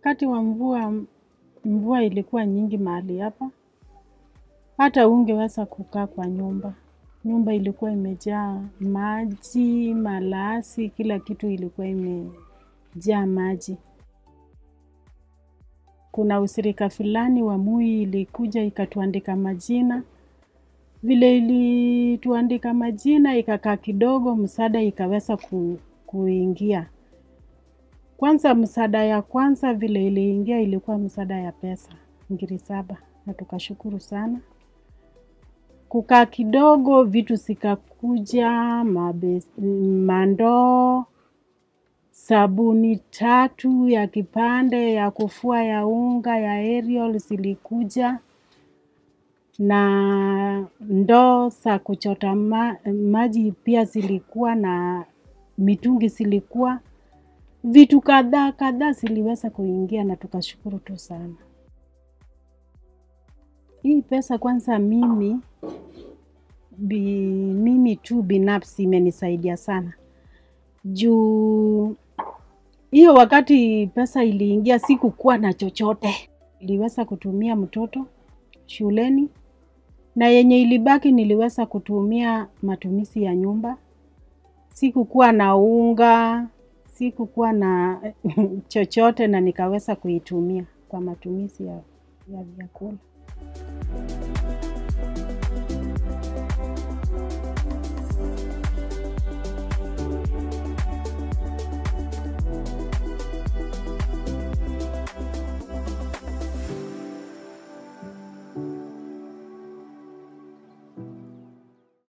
wakati wa mvua, mvua ilikuwa nyingi mahali hapa, hata hungeweza kukaa kwa nyumba. Nyumba ilikuwa imejaa maji, malasi, kila kitu ilikuwa imejaa maji. Kuna ushirika fulani wa Moi ilikuja ikatuandika majina. Vile ilituandika majina, ikakaa kidogo, msaada ikaweza ku, kuingia. Kwanza msaada ya kwanza vile iliingia ilikuwa msaada ya pesa, ngiri saba, na tukashukuru sana. Kukaa kidogo, vitu zikakuja, mabe- mandoo, sabuni tatu ya kipande, ya kufua ya unga, ya Ariel zilikuja, na ndoo za kuchota ma, maji pia zilikuwa na mitungi zilikuwa. Vitu kadhaa kadhaa ziliweza kuingia na tukashukuru tu sana. Hii pesa kwanza mimi bi, mimi tu binafsi imenisaidia sana. Juu hiyo wakati pesa iliingia sikukuwa na chochote. Niliweza kutumia mtoto shuleni na yenye ilibaki niliweza kutumia matumizi ya nyumba. Sikukuwa na unga, sikukuwa na chochote na nikaweza kuitumia kwa matumizi ya, ya vyakula.